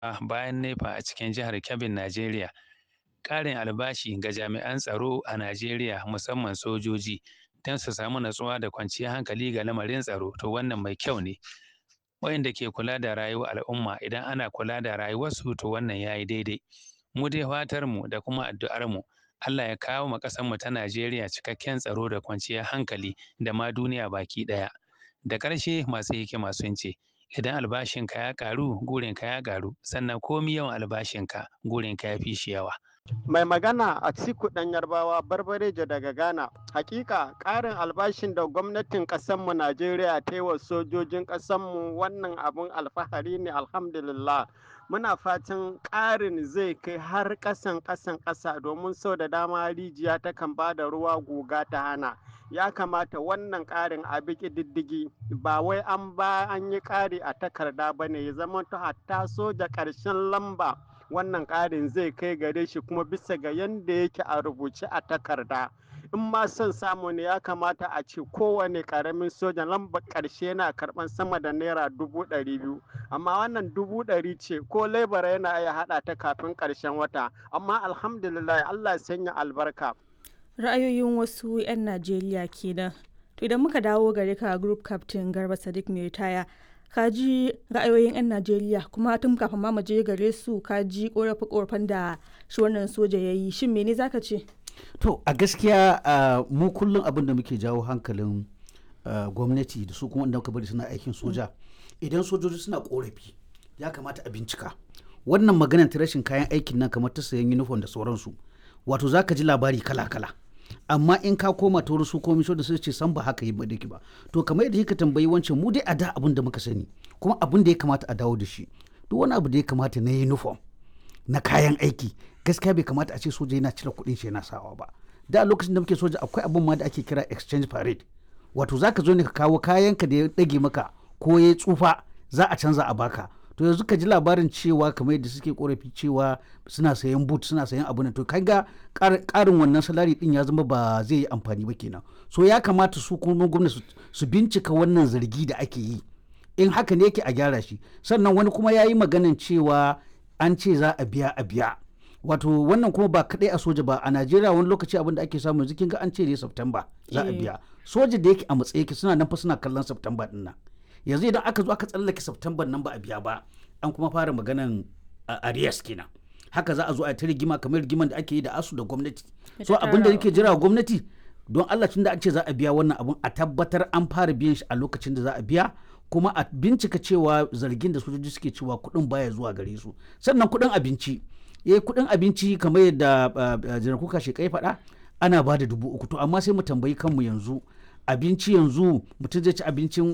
bayan nepa a cikin jihar Kebbin Najeriya ƙarin albashi ga jami'an tsaro a Najeriya musamman sojoji don su samu natsuwa da kwanciyar hankali ga lamarin tsaro to wannan mai kyau ne wayanda ke kula da rayuwar al'umma idan ana kula da rayuwarsu to wannan yayi daidai mu dai fatar mu da kuma addu'ar mu Allah ya kawo ma ƙasar mu ta Najeriya cikakken tsaro da kwanciyar hankali da ma duniya baki ɗaya da ƙarshe masu hikima sun ce idan albashinka ya ƙaru gurinka ya ƙaru sannan komi yawan albashinka gurinka ya fi shi yawa Mai magana a Atiku ɗan Yarbawa Barbarejo daga Ghana. Hakika ƙarin albashin da gwamnatin ƙasarmu Najeriya ta yi wa sojojin ƙasarmu wannan abun alfahari ne alhamdulillah. Muna fatan ƙarin zai kai har ƙasan ƙasan ƙasa domin sau da dama rijiya takan ba da ruwa guga ta hana. Ya kamata wannan ƙarin a bi diddigi ba wai an ba an yi ƙari a takarda ba ne ya zama ta hatta soja ƙarshen lamba. wannan ƙarin zai kai gare shi kuma bisa ga yadda yake a rubuce a takarda in ma son samu ne ya kamata a ce kowane ƙaramin sojan lambar ƙarshe yana karɓan sama da naira dubu ɗari biyu amma wannan dubu ɗari ce ko lebara yana iya haɗa ta kafin ƙarshen wata amma alhamdulillah allah sanya albarka ra'ayoyin wasu 'yan najeriya kenan to idan muka dawo gare ka group captain garba sadiq mai ritaya ka ji ra'ayoyin 'yan najeriya kuma tun kafin ma mu je gare su ka ji korafe korafen da shi wannan soja ya yi shin mene zaka ce to a gaskiya mu kullum abin da muke jawo hankalin gwamnati da su kuma wanda muka bari suna aikin soja idan sojoji suna korafi ya kamata a bincika wannan maganar ta rashin kayan aikin nan kamar ta sayan uniform da sauransu wato zaka ji labari kala-kala amma in ka koma ta wurin su komisho da su ce san ba haka yi ba ba to kamar yadda ka tambayi wancan mu dai a da abin da muka sani kuma abin da ya kamata a dawo da shi duk wani abu da ya kamata na uniform na kayan aiki gaskiya bai kamata a ce soja yana cire kuɗin shi yana sawa ba da a lokacin da muke soja akwai abin ma da ake kira exchange parade wato zaka zo ne ka kawo kayanka da ya dage maka ko ya tsufa za a canza a baka to yanzu ka ji labarin cewa kamar yadda suke korafi cewa suna sayan boot suna sayan abu to kaga karin wannan salari din ya zama ba zai yi amfani ba kenan so ya kamata su kuma gwamnati su bincika wannan zargi da ake yi in haka ne yake a gyara shi sannan wani kuma ya yi maganan cewa an ce za a biya a biya wato wannan kuma ba kadai a soja ba a najeriya wani lokaci abin da ake samu yanzu kin ga an ce ne september za a biya soja da yake a matsayi yake suna nan fa suna kallon september din nan yanzu idan aka zo aka tsallake september nan ba a biya ba an kuma fara maganan arias kenan haka za a zo a ta rigima kamar rigiman da ake yi da asu da gwamnati so abin da yake jira gwamnati don allah tun da an ce za a biya wannan abun a tabbatar an fara biyan shi a lokacin da za a biya kuma a bincika cewa zargin da sojoji suke cewa kuɗin baya zuwa gare su sannan kuɗin abinci eh kuɗin abinci kamar yadda janar kuka shekai faɗa ana ba da dubu uku to amma sai mu tambayi kanmu yanzu abinci yanzu mutum zai ci abincin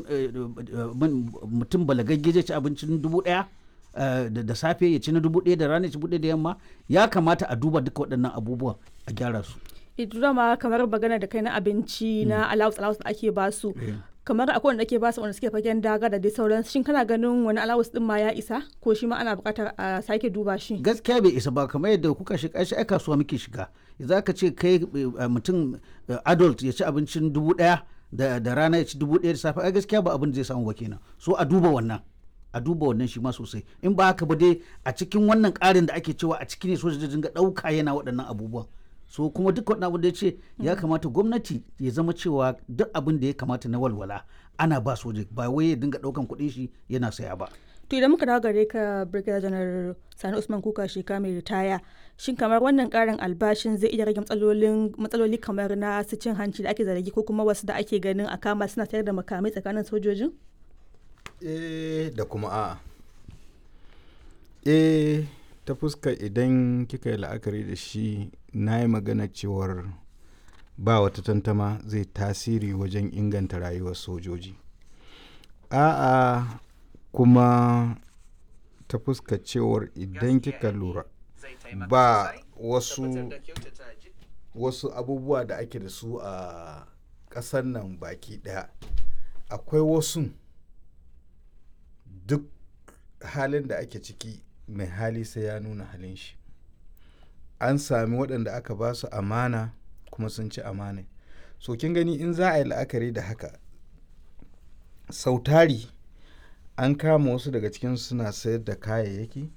mutum balagagge zai ci abincin dubu ɗaya da safe ya ci na dubu ɗaya da rana ya ci ɗaya da yamma ya kamata a duba duka waɗannan abubuwan a gyara su. ita ma kamar magana da kai na abinci na allowance allowance da ake basu kamar akwai wanda ake basu wanda suke fagen daga da dai sauran shin kana ganin wani allowance din ma ya isa ko shi ma ana buƙatar a sake duba shi gaskiya bai isa ba kamar yadda kuka shiga shi ai kasuwa muke shiga za ka ce kai mutum adult ya ci abincin dubu ɗaya da rana ya ci dubu ɗaya da safe ai gaskiya ba abin da zai samu ba kenan so a duba wannan a duba wannan shi ma sosai in ba haka ba dai a cikin wannan ƙarin da ake cewa a cikin ne soja dinga ɗauka yana waɗannan abubuwan so kuma duk wani abu da ya ce ya kamata gwamnati ya zama cewa duk abin da ya kamata na walwala ana ba soja ba wai ya dinga ɗaukan kuɗin shi yana saya ba to idan muka dawo gare ka brigadier janar sani usman kuka sheka mai ritaya shin kamar wannan karin albashin zai iya rage matsalolin matsaloli kamar na su cin hanci da ake zargi ko kuma wasu da ake ganin a kama suna sayar da makamai tsakanin sojojin eh da kuma a'a eh ta fuska idan kika yi la'akari da shi na yi magana cewar ba wata tantama zai tasiri wajen inganta rayuwar sojoji a'a kuma ta fuska cewar idan kika lura ba wasu wasu abubuwa da ake da su a ƙasar nan baki ɗaya akwai wasu duk halin da ake ciki mai hali sai ya nuna halin shi an sami waɗanda aka ba su amana kuma sun ci amana so kin gani in za a yi la'akari da haka sautari an kama wasu daga cikin suna sayar da kayayyaki